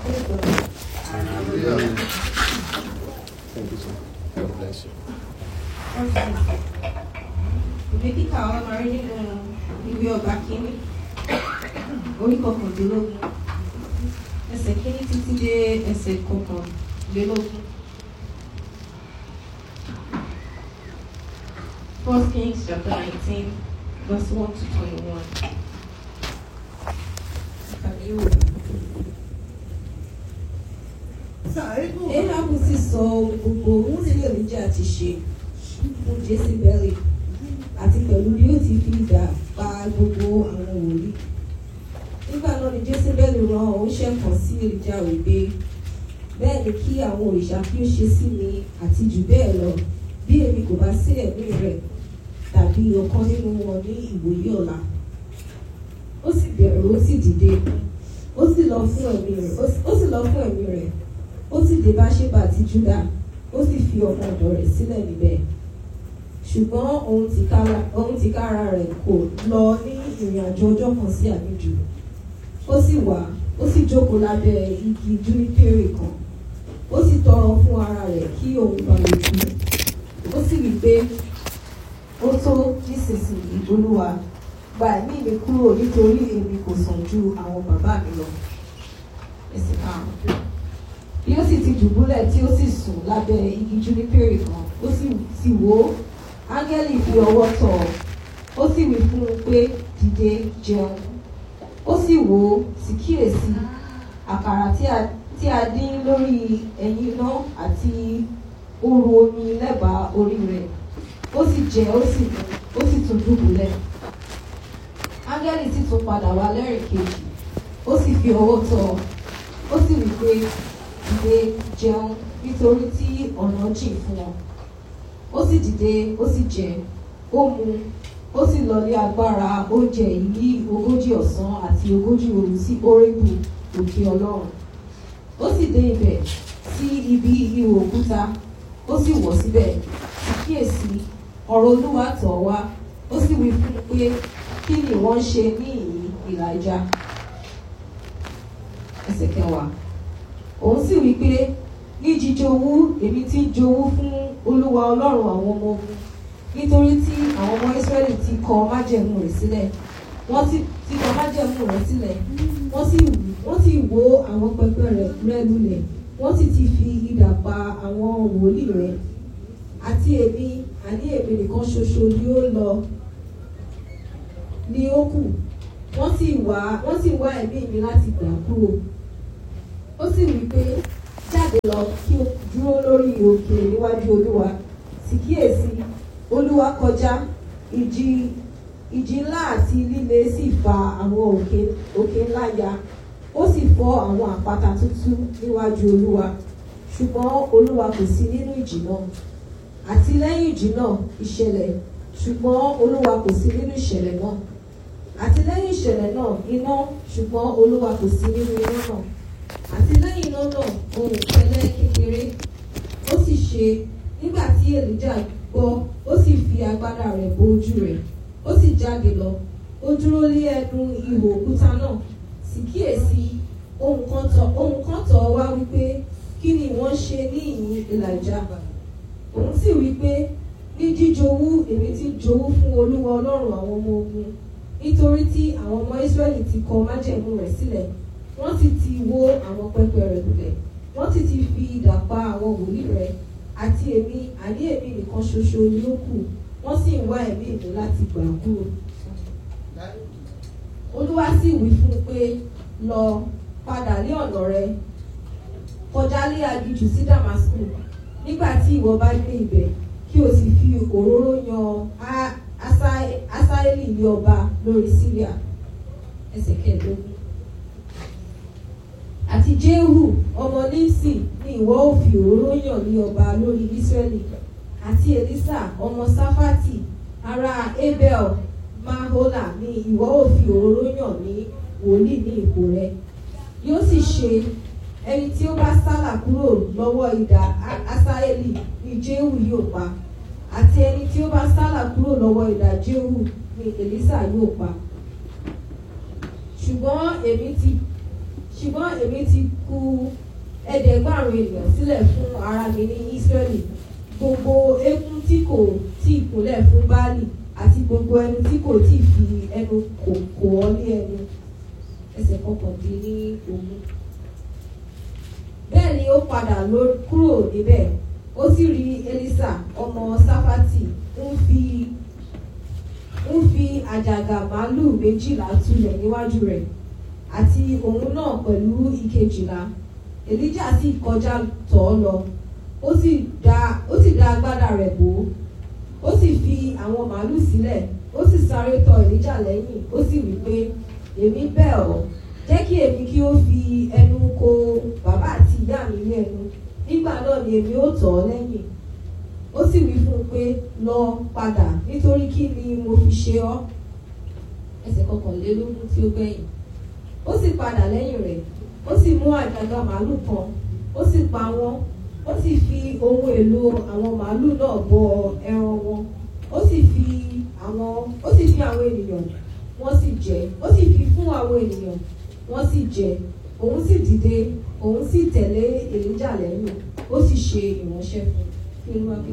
Thank you, sir. God bless you. ìwé kíkà wa máa rí nínú ìwé ọba kínní orí kọkàndínlógún ẹsẹ̀ kínní títí dé ẹsẹ̀ kọkànlélógún. First Kings chapter nineteen verse one to twenty-one. Kàmí wò. Éhábù sì sọ gbogbo ohun tí Èlíjà ti ṣe fún Jésíbẹ́lì àti pẹ̀lú bí ó ti fi idà pa gbogbo àwọn wòlíì. Nígbà náà ni Jésíbẹ́lì rán oníṣẹ́ kan sí Èlíjà wípé bẹ́ẹ̀ ni kí àwọn òrìṣà kí ó ṣe sí mi àti jù bẹ́ẹ̀ lọ bí èmi kò bá sí ẹ̀mí rẹ̀ tàbí ọ̀kan nínú wọn ní ìwòye ọ̀la. Ó sì bẹ̀rù ó sì dìde ó sì lọ fún ẹ̀mí rẹ̀ ó sì lọ fún ẹ̀mí rẹ̀ ó sì dé bá ṣébà àti júdà ó sì fi ọmọ ọ̀dọ̀ rẹ̀ sílẹ̀ níbẹ̀ ṣùgbọ́n òun tìkára òun tìkára rẹ̀ kò lọ ní ìrìn àjò ọjọ́ kan sí àjèjì ó sì wá ó sì jókòó lábẹ́ igi júnípérì kan ó sì tọrọ fún ara rẹ̀ kí òun bá lè kú ó sì wí pé ó tó nísinsìnyí olúwa gba ẹ̀mí mi kúrò nítorí èmi kò sàn ju àwọn bàbá mi lọ ẹsẹ̀ karùn-ún bí ó sì ti dùbúlẹ̀ tí ó sì sùn lábẹ́ igi júnípérì kan ó sì sì wò ó áńgẹ́lì fi ọwọ́ tọ̀ ọ́ ó sì wí fún un pé dìde jẹun ó sì wò ó sì kíyèsí àkàrà tí a tí a dín lórí ẹ̀yìn iná àti òru omi lẹ́bàá orí rẹ̀ ó sì jẹ ó sì mu ó sì tún dùbúlẹ̀ áńgẹ́lì sì tún padà wá lẹ́rìn kejì ó sì fi ọwọ́ tọ̀ ọ́ ó sì wí pé dìde jẹun nítorí tí ọ̀nà jìn fún ọ ó sì dìde ó sì jẹ ó mu ó sì lọlé agbára oúnjẹ yìí ní ogójì ọ̀sán àti ogójì òru sí orébù òkè ọlọ́run ó sì dé ibẹ̀ sí ibi ihò òkúta ó sì wọ̀ síbẹ̀ sì kíyèsí ọ̀rọ̀ olúwa tọ̀ ọ́ wá ó sì wí fún un pé kí ni wọ́n ń ṣe ní ìyìn ìlàjà ẹsẹ̀ kẹwàá òun sì wí pé ní jíjowú èmi ti ń jowú fún olúwa ọlọ́run àwọn ọmọ ogun nítorí tí àwọn ọmọ israẹli ti kọ májẹ̀mú rẹ̀ sílẹ̀ wọ́n ti ti kọ májẹ̀mú rẹ̀ sílẹ̀ wọ́n sì wọ́n sì wó àwọn pẹpẹ rẹ̀ rẹ̀ lulẹ̀ wọ́n sì ti fi idà pa àwọn wòlíì rẹ̀ àti èmi àní èmi nìkan ṣoṣo ni ó lọ ni ó kù wọ́n sì wá wọ́n sì wá ẹ̀mí mi láti gbà kúrò ó sì wí pé jáde lọ kí o dúró lórí òkè níwájú olúwa sì kíyèsí olúwa kọjá ìjì ìjì ńlá àti líle sì fa àwọn òkè òkè ńlá ya ó sì fọ́ àwọn àpáta tútù níwájú olúwa ṣùgbọ́n olúwa kò sí nínú ìjì náà àti lẹ́yìn ìjì náà ìṣẹ̀lẹ̀ ṣùgbọ́n olúwa kò sí nínú ìṣẹ̀lẹ̀ náà àti lẹ́yìn ìṣẹ̀lẹ̀ náà iná ṣùgbọ́n olúwa kò sí nínú iná náà àti lẹ́yìn iná náà ohun ìpẹ́lẹ́ kékeré ó sì ṣe nígbà tí èlíjà gbọ́ ó sì fi agbádá rẹ̀ bo ojú rẹ̀ ó sì jáde lọ ó dúró lé ẹnu ihò òkúta náà sì kíyèsí ohun kan tọ̀ ohun kan tọ̀ ọ́ wá wípé kí ni wọ́n ṣe ní ìyìn èlàjà òun sì wípé ní jíjowú èmi ti jowú fún olúwa ọlọ́run àwọn ọmọ ogun nítorí tí àwọn ọmọ israẹli ti kọ májẹ̀mú rẹ̀ sílẹ̀ wọ́n sì ti wó àwọn pẹpẹ rẹ̀ lulẹ̀ wọ́n sì ti fi idà pa àwọn wòlíì rẹ̀ àti èmi àní èmi nìkan ṣoṣo ni ó kù wọ́n sì ń wá ẹ̀mí mi láti gbà kúrò. olúwa sì wí fún un pé lọ padà lé ọ̀nà rẹ kọjá lé aginjù sí damasku nígbà tí ìwọ bá dé ibẹ̀ kí o sì fi òróró yan Á- Asa- asaeli ní ọba lórí syria ẹsẹ̀ kẹẹ̀ẹ́dógún àti jehu ọmọ nimsi ni ìwọ ò fi òróró yàn ní ọba lórí israẹli àti elisa ọmọ safati ará abel mahola ni ìwọ ò fi òróró yàn ní wòlíì ní ipò rẹ yóò sì ṣe ẹni tí ó bá sálà kúrò lọ́wọ́ idà A- asaeli ni jehu yóò pa àti ẹni tí ó bá sálà kúrò lọ́wọ́ idà jehu ni elisa yóò pa ṣùgbọ́n èmi ti ṣùgbọ́n èmi ti kù ẹ̀ẹ́dẹ́gbàrún ènìyàn sílẹ̀ fún ara mi ní Ísírẹ́lì gbogbo eékún tí kò tí ì kúnlẹ̀ fún Báálì àti gbogbo ẹnu tí kò tí ì fi ẹnu kò kò ọ́ ní ẹnu ẹsẹ̀ kọkàndínlógún. bẹ́ẹ̀ ni ó padà lọ kúrò níbẹ̀ ó sì rí Élísà ọmọ Sáfátì ń fi ń fi àjàgà màálù méjìlá tulẹ̀ níwájú rẹ̀ àti òun náà pẹ̀lú ìkejìlá Èlíjà sì kọjá tọ̀ ọ́ lọ ó sì dá ó sì dá agbádá rẹ̀ bò ó ó sì fi àwọn màálù sílẹ̀ ó sì sáré tọ̀ Èlíjà lẹ́yìn ó sì wí pé èmi bẹ̀ ọ́ jẹ́ kí èmi kí ó fi ẹnu ko bàbá àti ìyá mi ní ẹnu nígbà náà ni èmi ó tọ̀ ọ́ lẹ́yìn ó sì wí fún un pé lọ padà nítorí kí ni mo fi ṣe ọ́ ẹsẹ̀ kọkànlélógún tí ó gbẹ̀yìn ó sì padà lẹ́yìn rẹ̀ ó sì mú àjàgà màálù kan ó sì pa wọ́n ó sì fi ohun èlò àwọn màálù náà bọ ẹran wọn ó sì fi àwọn ó sì fi àwọn ènìyàn wọ́n sì jẹ ó sì fi fún àwọn ènìyàn wọ́n sì jẹ òun sì dìde òun sì tẹ̀lé Èlíjà lẹ́yìn ó sì ṣe ìránṣẹ́ fún kí ló wá kí